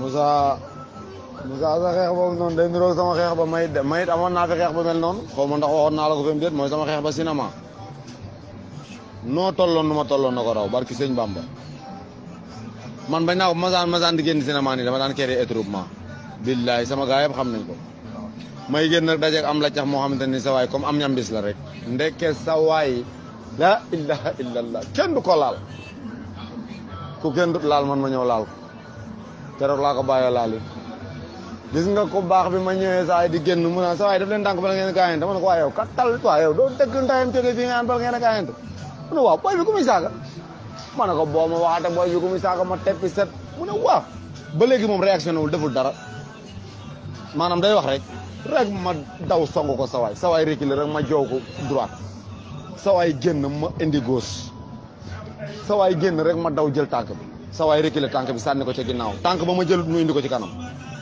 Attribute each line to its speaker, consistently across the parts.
Speaker 1: Moussa Moussa sa xeex boobu noonu day niroog sama xeex ba may mayit amoon naa fi xeex ba mel noonu xaw ma ndax waxoon naa la ko fi mu déet mooy sama xeex ba cinéma noo tolloon nu ma tolloon na ko raw barki sëñ Bamba man bañ naa ko masaan masaan di génn cinéma nii dama daan créer étroupement billahi sama gaa yëpp xam nañ ko may génn nag dajeeg am la cax moo xamante ni sa waay comme am ñambis la rek ndeke sa waay la ilaha illallah kenn du ko laal ku kenn du laal man ma ñëw laal ko keroog laa ko bàyyoo laal yi gis nga ko baax bi ma ñëwee saa yi di génn mu naan sa waay daf leen tànk bala ngeen gaayante ma ne ko waa yow kattal waa yow doo dëgg ndayam jógee fii nga naan bala ngeen a gaayante mu ne waaw booy bi ku muy saaga ma ne ko boo ma waxaate booy bi ku muy saaga ma teppi set mu ne waaw ba léegi moom réaction wul deful dara maanaam day wax rek rek ma daw song ko sawaay sawaay reculer rek ma joow ko droite sawaay génn ma indi gauche sawaay génn rek ma daw jël tànk bi sawaay reculer tànk bi sànni ko ci ginnaaw tànk ba ma jëlut mu indi ko ci kanam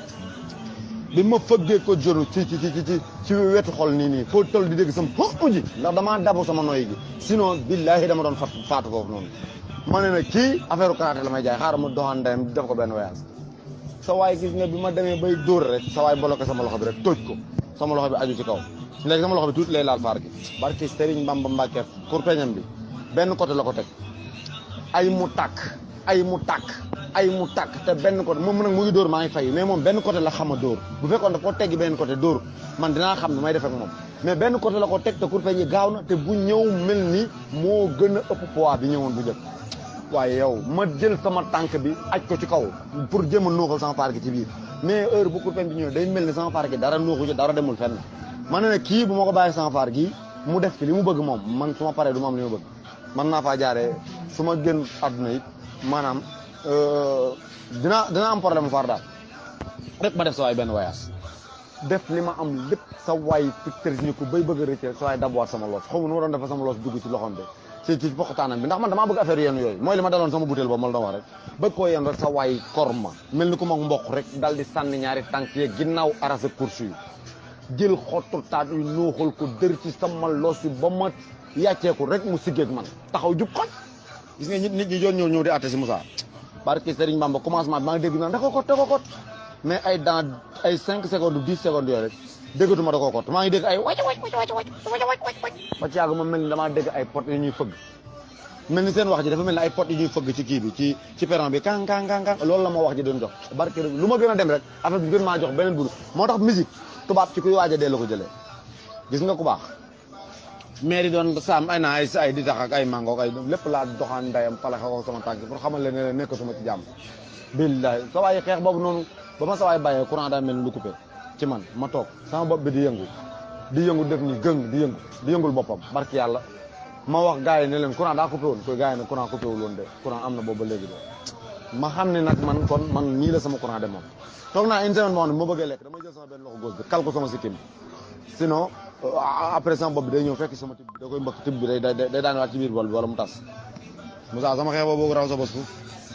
Speaker 1: bi ma fëggee ko jonu ci ci ci ci ci wetu xol nii nii foo toll di dégg sama xo ji ndax damaa dabu sama noy gi sinon billahi dama doon fat faatu foofu noonu ma ne na kii affaire karaté la may jaay xaaral ma doxaan ndeyam def ko benn voyage sa waay gis nga bi ma demee bay dóor rek sa waay bloqué sama loxo bi rek tóoj ko sama loxo bi aju ci kaw léegi sama loxo bi tuuti lay laal faar gi barki Serigne Bamba Mbacke kurpeñam bi benn côté la ko teg ay mu tàkk ay mu tàkk ay mu tàkk te benn côté moom nag mu ngi dóor maa ngi fay mais moom benn côté la xam a dóor bu fekkoon daf ko teggi benn côté dóor man dinaa xam ne may def ak moom mais benn côté la ko teg te kurpeñ yi gaaw na te bu ñëw mel ni moo gën a ëpp poids bi ñëwoon bu jëkk waaye yow ma jël sama tànk bi aj ko ci kaw pour jéem a nuuxal sama faar gi ci biir mais heure bu kurpeñ bi ñëwee day mel ni sama faar gi dara nuuxu ci dara demul fenn ma ne ne kii bu ma ko bàyyi sama faar gi mu def ci li mu bëgg moom man su ma paree du ma am li mu bëgg man naa faa jaaree su ma gën àdduna it maanaam dina dina am problème mu faar daal rek ma def sa waay benn voyage def li ma am lépp sa waay ficteurs ñu ko bay bëgg a rëcc sa waay dabuwaat sama loos xaw ma nu ma doon defa sama loos dugg ci loxoom bi ci ci poqataanam bi ndax man damaa bëgg affaire yenn yooyu mooy li ma daloon sama butéel boobu ma la doon wax rek bëgg koo yenn rek sa waay korma mel ni ku ma mboq rek dal di sànni ñaari tànk yeeg ginnaaw arasa course yi jël xottu taat yu nuuxal ko dër ci sama loos yi ba ma yàcceeku rek mu siggeeg man taxaw jub xoj gis nga nit ñi doon ñëw ñëw di atte si Moussa barki Serigne Bamba commencement bi maa ngi dégg naan da ko kot da ko kot mais ay dans ay 5 secondes 10 secondes yooyu rek déggatuma da koo kot maa ngi dégg ay wàcc wàcc wàcc wàcc wàcc ba ci yàgg ma mel ni damaa dégg ay pot yu ñuy fëgg mel ni seen wax ji dafa mel ni ay pot yu ñuy fëgg ci kii bi ci ci perron bi kan kan kan kan loolu la ma wax ji doon jox barke lu ma gën a dem rek affaire bi gën maa jox beneen bur moo tax musique tubaab ci kuy waaj a dee la ko jëlee gis nga ku baax maire yi doon saam ay naa ay ay di tax ak ay mango ak ay lépp laa doxaan ndayam palaxe ko sama tànk pour xamal leen ne nekkatuma ci jàmm billahi sa waay xeex boobu noonu ba ma sa waay bàyyee courant daa mel ni lu coupé ci man ma toog sama bopp bi di yëngu di yëngu def ni gëng di yëngu di yëngul boppam barki yàlla ma wax gars yi ne leen courant daa coupé woon koy gars yi ne courant coupé wul woon de courant am na boobu ba léegi de ma xam ne nag man kon man nii la sama courant de moom toog naa une semaine moo xam ne ma bëggee lekk damay jël sama benn loxo gauche bi kal ko sama sikkim sinon après sama bopp bi day ñëw fekk sama tib bi da koy mbëkk tib bi day day day daan waat ci biir bool bi wala mu tas Moussa sama xeex boobu raw sa bos fu